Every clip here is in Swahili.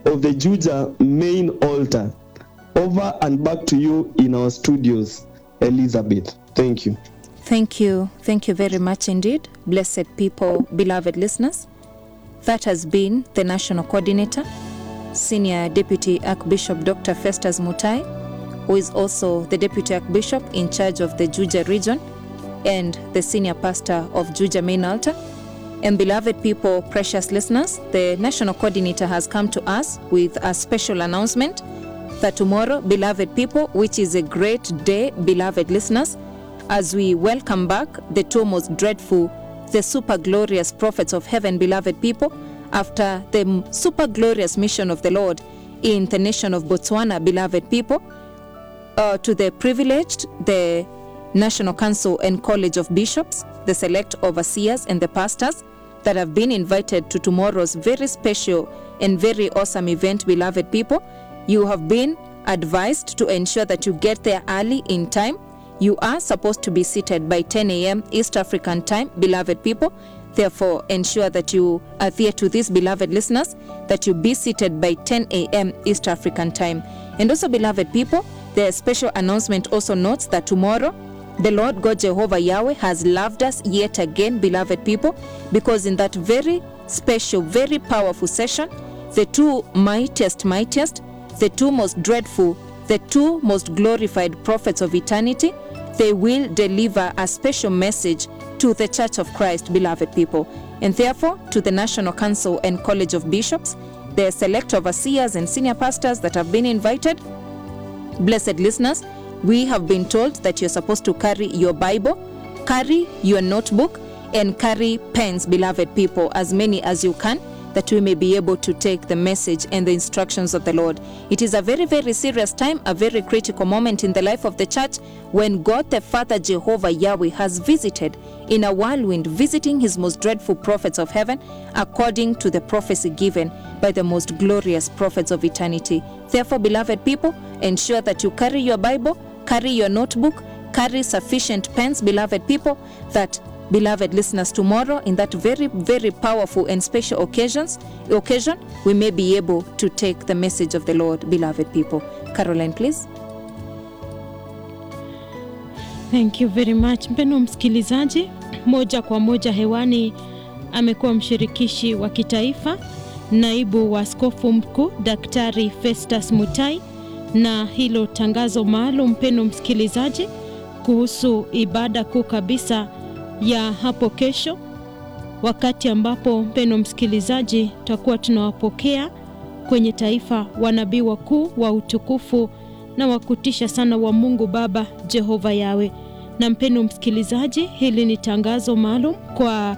of the Juja main altar. Over and back to you in our studios, Elizabeth. Thank you. Thank you. Thank you very much indeed, blessed people, beloved listeners. That has been the national coordinator, Senior Deputy Archbishop Dr. Festus Mutai, who is also the Deputy Archbishop in charge of the Juja region and the Senior Pastor of Juja Main Altar. And beloved people, precious listeners, the national coordinator has come to us with a special announcement that tomorrow, beloved people, which is a great day, beloved listeners, as we welcome back the two most dreadful, the super glorious prophets of heaven, beloved people, after the super glorious mission of the Lord in the nation of Botswana, beloved people, uh, to the privileged, the National Council and College of Bishops, the select overseers, and the pastors that have been invited to tomorrow's very special and very awesome event, beloved people. You have been advised to ensure that you get there early in time. You are supposed to be seated by 10 a.m. East African time, beloved people. Therefore, ensure that you adhere to this, beloved listeners, that you be seated by 10 a.m. East African time. And also, beloved people, the special announcement also notes that tomorrow, the Lord God Jehovah Yahweh has loved us yet again, beloved people, because in that very special, very powerful session, the two mightiest, mightiest, the two most dreadful, the two most glorified prophets of eternity, they will deliver a special message to the Church of Christ, beloved people. And therefore, to the National Council and College of Bishops, the select overseers and senior pastors that have been invited, blessed listeners, we have been told that you're supposed to carry your Bible, carry your notebook, and carry pens, beloved people, as many as you can, that we may be able to take the message and the instructions of the Lord. It is a very, very serious time, a very critical moment in the life of the church when God the Father Jehovah Yahweh has visited in a whirlwind, visiting his most dreadful prophets of heaven according to the prophecy given by the most glorious prophets of eternity. Therefore, beloved people, ensure that you carry your Bible, carry your notebook, carry sufficient pens, beloved people, that beloved listeners tomorrow in that very very powerful and special occasions occasion we may be able to take the message of the lord beloved people caroline please Thank you very much. Mpendwa msikilizaji, moja kwa moja hewani amekuwa mshirikishi wa kitaifa, naibu wa askofu mkuu Daktari Festus Mutai, na hilo tangazo maalum, mpendwa msikilizaji, kuhusu ibada kuu kabisa ya hapo kesho, wakati ambapo mpendwa msikilizaji, tutakuwa tunawapokea kwenye taifa wanabii wakuu wa utukufu na wa kutisha sana wa Mungu Baba Jehova Yawe. Na mpendwa msikilizaji, hili ni tangazo maalum kwa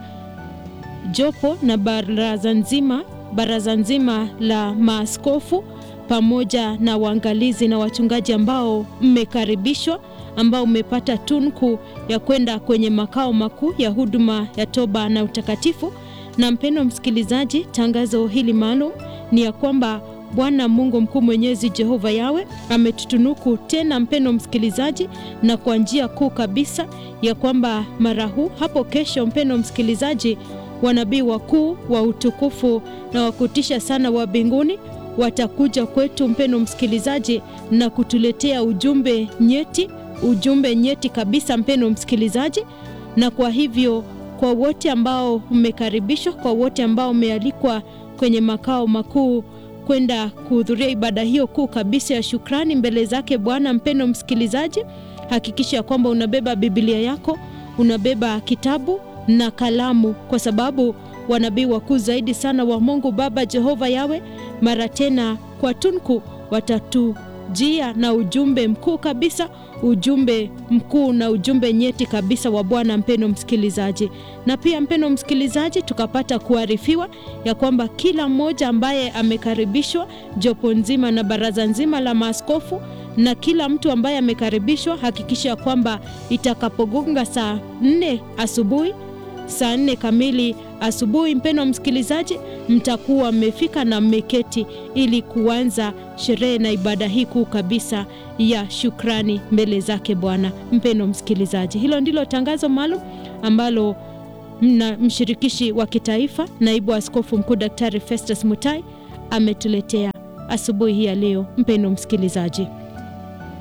jopo na baraza nzima, baraza nzima la maaskofu pamoja na waangalizi na wachungaji ambao mmekaribishwa, ambao mmepata tunku ya kwenda kwenye makao makuu ya huduma ya toba na utakatifu. Na mpendwa msikilizaji, tangazo hili maalum ni ya kwamba Bwana Mungu mkuu mwenyezi Jehova Yawe ametutunuku tena, mpendwa msikilizaji, na kwa njia kuu kabisa ya kwamba mara huu hapo kesho, mpendwa msikilizaji, wanabii wakuu wa utukufu na wakutisha sana wa mbinguni watakuja kwetu, mpendwa msikilizaji, na kutuletea ujumbe nyeti, ujumbe nyeti kabisa, mpendwa msikilizaji. Na kwa hivyo, kwa wote ambao mmekaribishwa, kwa wote ambao mmealikwa kwenye makao makuu kwenda kuhudhuria ibada hiyo kuu kabisa ya shukrani mbele zake Bwana. Mpendwa msikilizaji, hakikisha ya kwamba unabeba Biblia yako, unabeba kitabu na kalamu, kwa sababu wanabii wakuu zaidi sana wa Mungu Baba Jehova Yawe mara tena kwa tunku watatujia na ujumbe mkuu kabisa, ujumbe mkuu na ujumbe nyeti kabisa wa Bwana. Mpendwa msikilizaji, na pia mpendwa msikilizaji, tukapata kuarifiwa ya kwamba kila mmoja ambaye amekaribishwa, jopo nzima na baraza nzima la maaskofu na kila mtu ambaye amekaribishwa, hakikisha ya kwamba itakapogonga saa nne asubuhi saa nne kamili asubuhi, mpendwa msikilizaji, mtakuwa mmefika na mmeketi ili kuanza sherehe na ibada hii kuu kabisa ya shukrani mbele zake Bwana. Mpendwa msikilizaji, hilo ndilo tangazo maalum ambalo mna mshirikishi wa kitaifa naibu askofu mkuu Daktari Festus Mutai ametuletea asubuhi hii ya leo, mpendo msikilizaji?